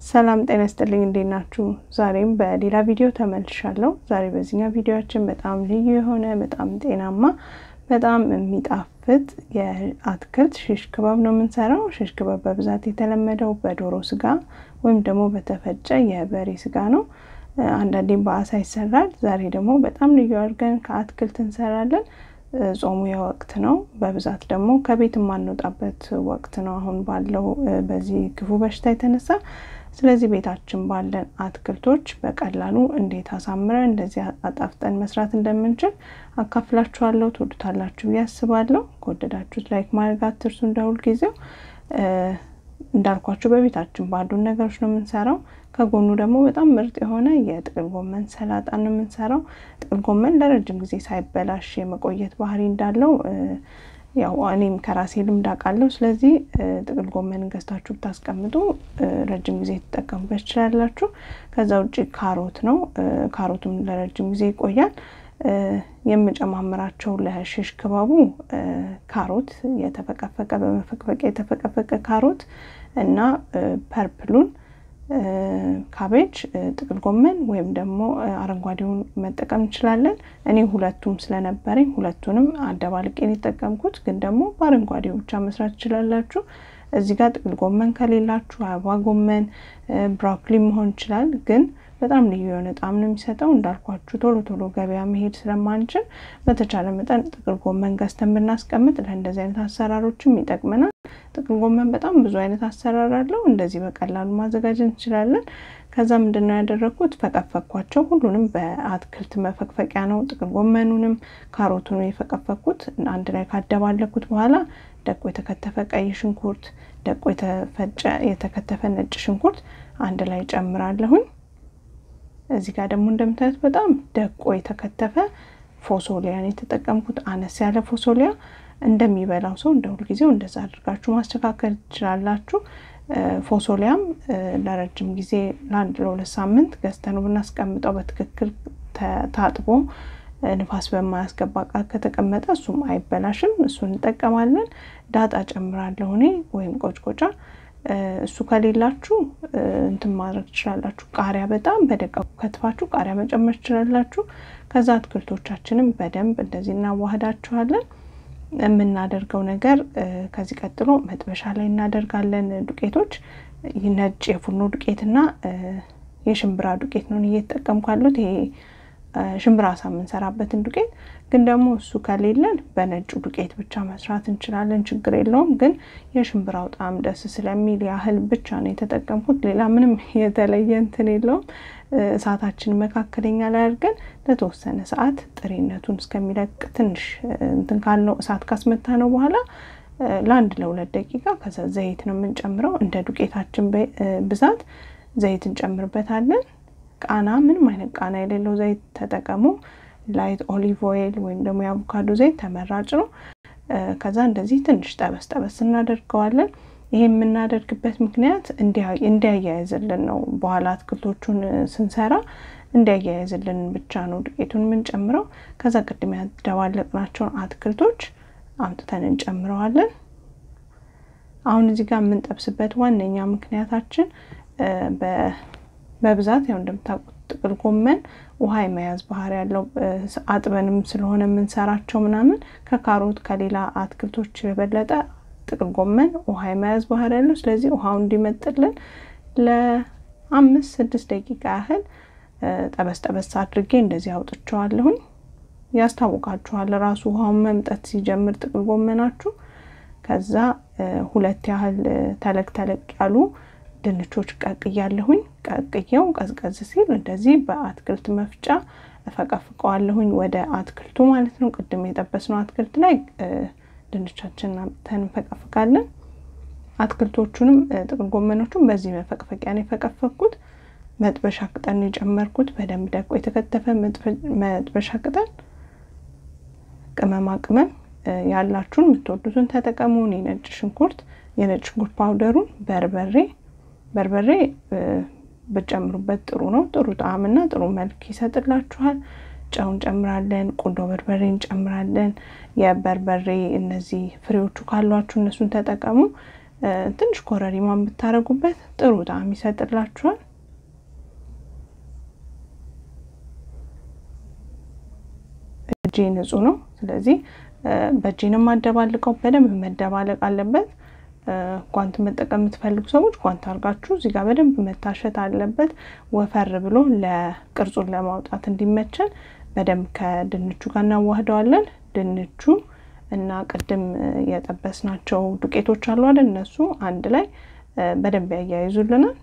ሰላም ጤና ይስጥልኝ፣ እንዴት ናችሁ? ዛሬም በሌላ ቪዲዮ ተመልሻለሁ። ዛሬ በዚህኛው ቪዲዮችን በጣም ልዩ የሆነ በጣም ጤናማ በጣም የሚጣፍጥ የአትክልት ሽሽ ክባብ ነው የምንሰራው። ሽሽ ክባብ በብዛት የተለመደው በዶሮ ስጋ ወይም ደግሞ በተፈጨ የበሬ ስጋ ነው። አንዳንዴም በአሳ ይሰራል። ዛሬ ደግሞ በጣም ልዩ አድርገን ከአትክልት እንሰራለን። ጾሙ የወቅት ነው። በብዛት ደግሞ ከቤት የማንወጣበት ወቅት ነው አሁን ባለው በዚህ ክፉ በሽታ የተነሳ። ስለዚህ ቤታችን ባለን አትክልቶች በቀላሉ እንዴት አሳምረን እንደዚህ አጣፍጠን መስራት እንደምንችል አካፍላችኋለሁ። ትወዱታላችሁ ብዬ አስባለሁ። ከወደዳችሁት ላይክ ማድረግ አትርሱ። እንደ ሁልጊዜው እንዳልኳችሁ በቤታችን ባሉን ነገሮች ነው የምንሰራው። ከጎኑ ደግሞ በጣም ምርጥ የሆነ የጥቅል ጎመን ሰላጣ ነው የምንሰራው። ጥቅል ጎመን ለረጅም ጊዜ ሳይበላሽ የመቆየት ባህሪ እንዳለው ያው እኔም ከራሴ ልምድ አውቃለሁ። ስለዚህ ጥቅል ጎመን ገዝታችሁ ብታስቀምጡ ረጅም ጊዜ ትጠቀሙበት ትችላላችሁ። ከዛ ውጭ ካሮት ነው። ካሮቱም ለረጅም ጊዜ ይቆያል። የምጨማምራቸው ለሽሽ ክባቡ ካሮት የተፈቀፈቀ በመፈቅፈቅ የተፈቀፈቀ ካሮት እና ፐርፕሉን ካቤጅ፣ ጥቅል ጎመን ወይም ደግሞ አረንጓዴውን መጠቀም እንችላለን። እኔ ሁለቱም ስለነበረኝ ሁለቱንም አደባልቄን የተጠቀምኩት፣ ግን ደግሞ በአረንጓዴው ብቻ መስራት ትችላላችሁ። እዚህ ጋር ጥቅል ጎመን ከሌላችሁ አበባ ጎመን፣ ብሮኮሊ መሆን ይችላል። ግን በጣም ልዩ የሆነ ጣዕም ነው የሚሰጠው። እንዳልኳችሁ ቶሎ ቶሎ ገበያ መሄድ ስለማንችል በተቻለ መጠን ጥቅል ጎመን ገዝተን ብናስቀምጥ ለእንደዚህ አይነት አሰራሮችም ይጠቅመናል። ጥቅል ጎመን በጣም ብዙ አይነት አሰራር አለው። እንደዚህ በቀላሉ ማዘጋጀት እንችላለን። ከዛ ምንድን ነው ያደረግኩት? ፈቀፈኳቸው። ሁሉንም በአትክልት መፈቅፈቂያ ነው። ጥቅል ጎመኑንም ካሮቱንም የፈቀፈኩት አንድ ላይ ካደባለኩት በኋላ ደቆ የተከተፈ ቀይ ሽንኩርት፣ ደቆ የተፈጨ የተከተፈ ነጭ ሽንኩርት አንድ ላይ ጨምራለሁኝ። እዚህ ጋር ደግሞ እንደምታዩት በጣም ደቆ የተከተፈ ፎሶሊያን የተጠቀምኩት አነስ ያለ ፎሶሊያ እንደሚበላው ሰው እንደ ሁልጊዜው እንደዛ አድርጋችሁ ማስተካከል ትችላላችሁ። ፎሶሊያም ለረጅም ጊዜ ለአንድ ለሁለት ሳምንት ገዝተን ብናስቀምጠው በትክክል ታጥቦ ንፋስ በማያስገባ እቃ ከተቀመጠ እሱም አይበላሽም። እሱን እንጠቀማለን። ዳጣ ጨምራለሁ እኔ ወይም ቆጭቆጫ። እሱ ከሌላችሁ እንትን ማድረግ ትችላላችሁ። ቃሪያ በጣም በደቃቁ ከትፋችሁ ቃሪያ መጨመር ትችላላችሁ። ከዛ አትክልቶቻችንም በደንብ እንደዚህ እናዋህዳችኋለን። የምናደርገው ነገር ከዚህ ቀጥሎ መጥበሻ ላይ እናደርጋለን። ዱቄቶች ነጭ የፉርኖ ዱቄትና የሽምብራ ዱቄት ነው እየተጠቀምኩ ያለሁት። ይሄ ሽምብራ አሳ የምንሰራበትን ዱቄት ግን ደግሞ እሱ ከሌለን በነጩ ዱቄት ብቻ መስራት እንችላለን፣ ችግር የለውም። ግን የሽምብራው ጣዕም ደስ ስለሚል ያህል ብቻ ነው የተጠቀምኩት። ሌላ ምንም የተለየ እንትን የለውም። እሳታችን መካከለኛ ላይ አድርገን ለተወሰነ ሰዓት ጥሬነቱን እስከሚለቅ ትንሽ እንትን ካልነው እሳት ካስመታ ነው በኋላ ለአንድ ለሁለት ደቂቃ ከዛ ዘይት ነው የምንጨምረው። እንደ ዱቄታችን ብዛት ዘይት እንጨምርበታለን። ቃና ምንም አይነት ቃና የሌለው ዘይት ተጠቀሙ። ላይት ኦሊቭ ኦይል ወይም ደግሞ የአቮካዶ ዘይት ተመራጭ ነው። ከዛ እንደዚህ ትንሽ ጠበስ ጠበስ እናደርገዋለን። ይሄ የምናደርግበት ምክንያት እንዲያያይዝልን ነው። በኋላ አትክልቶቹን ስንሰራ እንዲያያይዝልን ብቻ ነው ዱቄቱን የምንጨምረው። ከዛ ቅድም ያደባለቅናቸውን አትክልቶች አምጥተን እንጨምረዋለን። አሁን እዚህ ጋር የምንጠብስበት ዋነኛ ምክንያታችን በብዛት ያው እንደምታውቁት ጥቅል ጎመን ውሃ የመያዝ ባህሪ ያለው አጥበንም ስለሆነ የምንሰራቸው ምናምን ከካሮት ከሌላ አትክልቶች የበለጠ ጥቅል ጎመን ውሃ የመያዝ ባህሪ ያለው። ስለዚህ ውሃው እንዲመጥልን ለአምስት ስድስት ደቂቃ ያህል ጠበስ ጠበስ አድርጌ እንደዚህ አውጥቸዋለሁኝ። ያስታውቃችኋል ራሱ ውሃውን መምጠት ሲጀምር ጥቅል ጎመናችሁ። ከዛ ሁለት ያህል ተለቅ ተለቅ ያሉ ድንቾች ቀቅያለሁኝ። ቀቅየው ቀዝቀዝ ሲል እንደዚህ በአትክልት መፍጫ እፈቀፍቀዋለሁኝ ወደ አትክልቱ ማለት ነው። ቅድም የጠበስነው አትክልት ላይ ድንቻችንን አምጥተን እንፈቀፍቃለን። አትክልቶቹንም ጥቅል ጎመኖቹን በዚህ መፈቅፈቂያ ነው የፈቀፈኩት። መጥበሻ ቅጠል ነው የጨመርኩት። በደንብ ደቆ የተከተፈ መጥበሻ ቅጠል፣ ቅመማ ቅመም ያላችሁን የምትወዱትን ተጠቀሙ። እኔ ነጭ ሽንኩርት፣ የነጭ ሽንኩርት ፓውደሩን፣ በርበሬ በርበሬ ብጨምሩበት ጥሩ ነው። ጥሩ ጣዕምና ጥሩ መልክ ይሰጥላችኋል። ጨው እንጨምራለን። ቁንዶ በርበሬ እንጨምራለን። የበርበሬ እነዚህ ፍሬዎቹ ካሏችሁ እነሱን ተጠቀሙ። ትንሽ ኮረሪማን ብታረጉበት ጥሩ ጣዕም ይሰጥላችኋል። እጄ ንጹህ ነው። ስለዚህ በእጄንም ማደባልቀው በደንብ መደባለቅ አለበት። ጓንት መጠቀም የምትፈልጉ ሰዎች ጓንት አድርጋችሁ እዚህ ጋር በደንብ መታሸት አለበት። ወፈር ብሎ ለቅርጹን ለማውጣት እንዲመቸን በደንብ ከድንቹ ጋር እናዋህደዋለን። ድንቹ እና ቅድም የጠበስናቸው ዱቄቶች አሉ አይደል? እነሱ አንድ ላይ በደንብ ያያይዙልናል።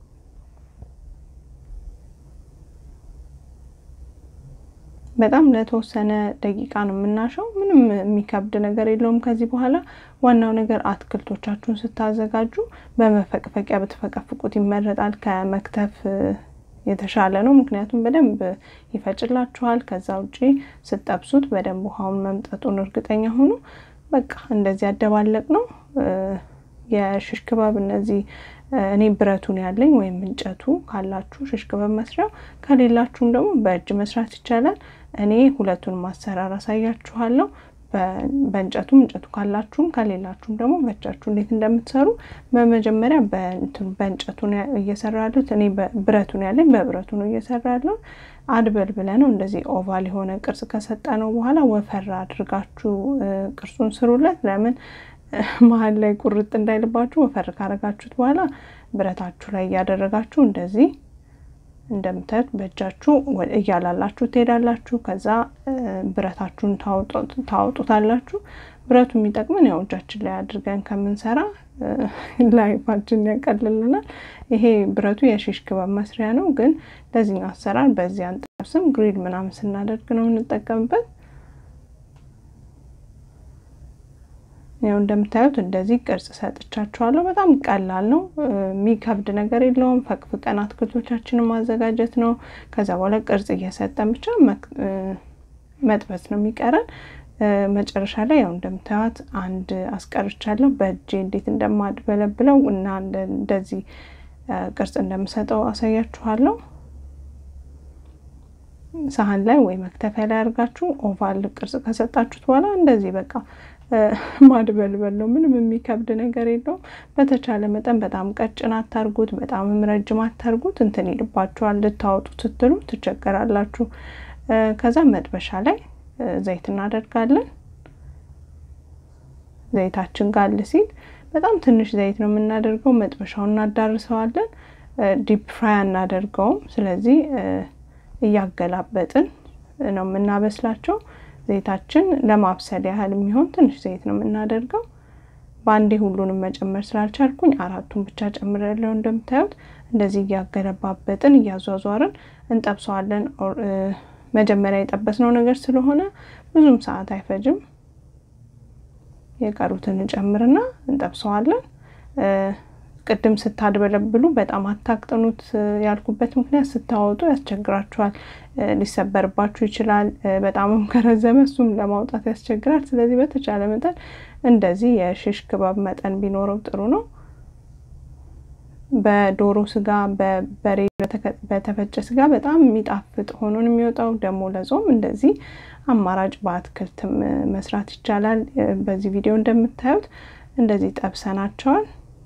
በጣም ለተወሰነ ደቂቃ ነው የምናሸው። ምንም የሚከብድ ነገር የለውም። ከዚህ በኋላ ዋናው ነገር አትክልቶቻችሁን ስታዘጋጁ በመፈቅፈቂያ ብትፈቀፍቁት ይመረጣል። ከመክተፍ የተሻለ ነው። ምክንያቱም በደንብ ይፈጭላችኋል። ከዛ ውጪ ስጠብሱት በደንብ ውሃውን መምጠጡን እርግጠኛ ሆኑ። በቃ እንደዚህ ያደባለቅ ነው። የሽሽ ክባብ እነዚህ እኔ ብረቱን ያለኝ ወይም እንጨቱ ካላችሁ ሽሽ ክባብ መስሪያው፣ ከሌላችሁም ደግሞ በእጅ መስራት ይቻላል። እኔ ሁለቱንም አሰራር አሳያችኋለሁ። በእንጨቱም እንጨቱ ካላችሁም ከሌላችሁም ደግሞ በእጃችሁ እንዴት እንደምትሰሩ በመጀመሪያ በእንጨቱ እየሰራ ያሉት እኔ ብረቱን ያለኝ በብረቱ ነው እየሰራ ያለው። አድበል ብለ ነው እንደዚህ ኦቫል የሆነ ቅርጽ ከሰጠ ነው በኋላ ወፈር አድርጋችሁ ቅርጹን ስሩለት። ለምን መሀል ላይ ቁርጥ እንዳይልባችሁ ወፈር ካረጋችሁት በኋላ ብረታችሁ ላይ እያደረጋችሁ እንደዚህ እንደምታዩት በእጃችሁ እያላላችሁ ትሄዳላችሁ። ከዛ ብረታችሁን ታወጡታላችሁ። ብረቱ የሚጠቅመን ያው እጃችን ላይ አድርገን ከምንሰራ ላይፋችን ያቀልልናል። ይሄ ብረቱ የሺሽ ክባብ መስሪያ ነው፣ ግን ለዚህኛው አሰራር በዚህ አንጠብስም። ግሪል ምናምን ስናደርግ ነው የምንጠቀምበት። ያው እንደምታዩት እንደዚህ ቅርጽ ሰጥቻችኋለሁ። በጣም ቀላል ነው፣ የሚከብድ ነገር የለውም። ፈቅፍቀን አትክልቶቻችንን ማዘጋጀት ነው። ከዛ በኋላ ቅርጽ እየሰጠን ብቻ መጥበስ ነው የሚቀረን። መጨረሻ ላይ ያው እንደምታዩት አንድ አስቀርቻለሁ። በእጄ እንዴት እንደማድበለብለው እና እንደዚህ ቅርጽ እንደምሰጠው አሳያችኋለሁ። ሳህን ላይ ወይ መክተፊያ ላይ አድርጋችሁ ኦቫል ቅርጽ ከሰጣችሁት በኋላ እንደዚህ በቃ ማድበልበል ነው። ምንም የሚከብድ ነገር የለውም። በተቻለ መጠን በጣም ቀጭን አታርጉት፣ በጣምም ረጅም አታርጉት። እንትን ይልባችኋል። ልታወጡ ስትሉ ትቸገራላችሁ። ከዛ መጥበሻ ላይ ዘይት እናደርጋለን። ዘይታችን ጋል ሲል በጣም ትንሽ ዘይት ነው የምናደርገው። መጥበሻውን እናዳርሰዋለን። ዲፕ ፍራይ አናደርገውም። ስለዚህ እያገላበጥን ነው የምናበስላቸው። ዘይታችን ለማብሰል ያህል የሚሆን ትንሽ ዘይት ነው የምናደርገው። በአንዴ ሁሉንም መጨመር ስላልቻልኩኝ አራቱን ብቻ ጨምሬያለሁ። እንደምታዩት እንደዚህ እያገለባበጥን እያዟዟርን እንጠብሰዋለን። መጀመሪያ የጠበስነው ነገር ስለሆነ ብዙም ሰዓት አይፈጅም። የቀሩትን እንጨምርና እንጠብሰዋለን። ቅድም ስታድበለብሉ በጣም አታቅጥኑት ያልኩበት ምክንያት ስታወጡ ያስቸግራችኋል፣ ሊሰበርባችሁ ይችላል። በጣምም ከረዘመ እሱም ለማውጣት ያስቸግራል። ስለዚህ በተቻለ መጠን እንደዚህ የሽሽ ክባብ መጠን ቢኖረው ጥሩ ነው። በዶሮ ስጋ፣ በበሬ በተፈጨ ስጋ በጣም የሚጣፍጥ ሆኖን የሚወጣው ደግሞ ለጾም እንደዚህ አማራጭ በአትክልትም መስራት ይቻላል። በዚህ ቪዲዮ እንደምታዩት እንደዚህ ጠብሰናቸዋል።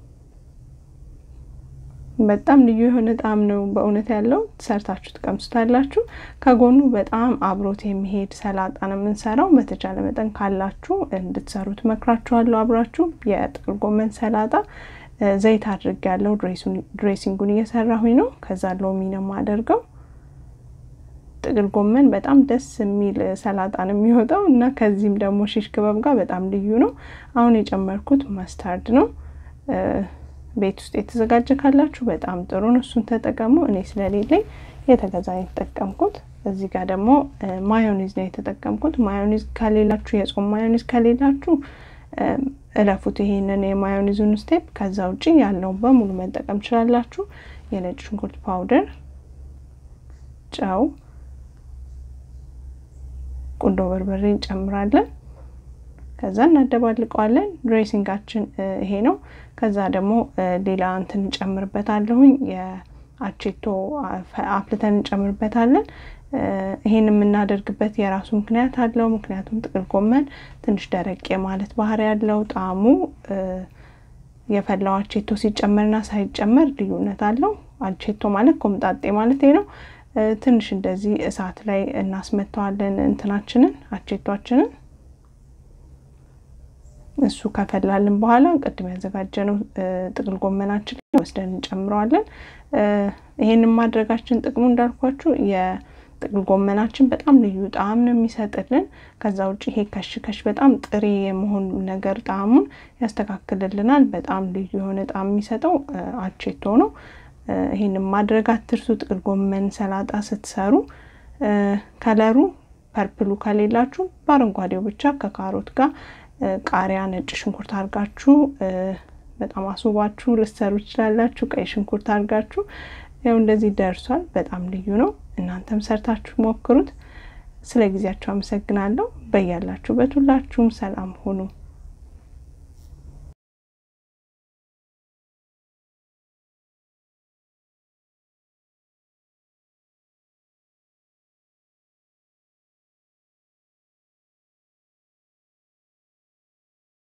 በጣም ልዩ የሆነ ጣዕም ነው በእውነት ያለው። ሰርታችሁ ትቀምሱታላችሁ። ከጎኑ በጣም አብሮት የሚሄድ ሰላጣ ነው የምንሰራው። በተቻለ መጠን ካላችሁ እንድትሰሩ ትመክራችኋለሁ። አብራችሁ የጥቅል ጎመን ሰላጣ ዘይት አድርግ ያለው ድሬሲንጉን እየሰራሁኝ ነው። ከዛ ሎሚ ነው የማደርገው። ጥቅል ጎመን በጣም ደስ የሚል ሰላጣ ነው የሚወጣው እና ከዚህም ደግሞ ሽሽ ክባብ ጋር በጣም ልዩ ነው። አሁን የጨመርኩት ማስታርድ ነው። ቤት ውስጥ የተዘጋጀ ካላችሁ በጣም ጥሩ ነው፣ እሱን ተጠቀሙ። እኔ ስለሌለኝ የተገዛ የተጠቀምኩት። እዚህ ጋር ደግሞ ማዮኒዝ ነው የተጠቀምኩት። ማዮኒዝ ከሌላችሁ የጾም ማዮኒዝ ከሌላችሁ እለፉት ይሄንን የማዮኒዙን ስቴፕ። ከዛ ውጭ ያለውን በሙሉ መጠቀም ትችላላችሁ። የነጭ ሽንኩርት ፓውደር፣ ጨው፣ ቁንዶ በርበሬ እንጨምራለን። ከዛ እናደባልቀዋለን። ድሬሲንጋችን ይሄ ነው። ከዛ ደግሞ ሌላ እንትን እንጨምርበታለሁኝ የአቼቶ አፍልተን እንጨምርበታለን። ይሄን የምናደርግበት የራሱ ምክንያት አለው። ምክንያቱም ጥቅል ጎመን ትንሽ ደረቅ ማለት ባህሪ ያለው ጣዕሙ የፈላው አቼቶ ሲጨመርና ሳይጨመር ልዩነት አለው። አቼቶ ማለት ኮምጣጤ ማለት ነው። ትንሽ እንደዚህ እሳት ላይ እናስመተዋለን እንትናችንን አቼቷችንን እሱ ከፈላልን በኋላ ቅድም ያዘጋጀነው ጥቅል ጎመናችን ወስደን እንጨምረዋለን። ይሄንን ማድረጋችን ጥቅሙ እንዳልኳችሁ የጥቅል ጎመናችን በጣም ልዩ ጣዕም ነው የሚሰጥልን። ከዛ ውጭ ይሄ ከሽ ከሽ በጣም ጥሬ የመሆን ነገር ጣዕሙን ያስተካክልልናል። በጣም ልዩ የሆነ ጣዕም የሚሰጠው አቼቶ ነው። ይሄንን ማድረግ አትርሱ። ጥቅል ጎመን ሰላጣ ስትሰሩ ከለሩ ፐርፕሉ ከሌላችሁ በአረንጓዴው ብቻ ከካሮት ጋር ቃሪያ፣ ነጭ ሽንኩርት አድርጋችሁ በጣም አስውባችሁ ልትሰሩ ትችላላችሁ። ቀይ ሽንኩርት አድርጋችሁ ያው እንደዚህ ደርሷል። በጣም ልዩ ነው። እናንተም ሰርታችሁ ሞክሩት። ስለ ጊዜያችሁ አመሰግናለሁ። በያላችሁበት ሁላችሁም ሰላም ሁኑ።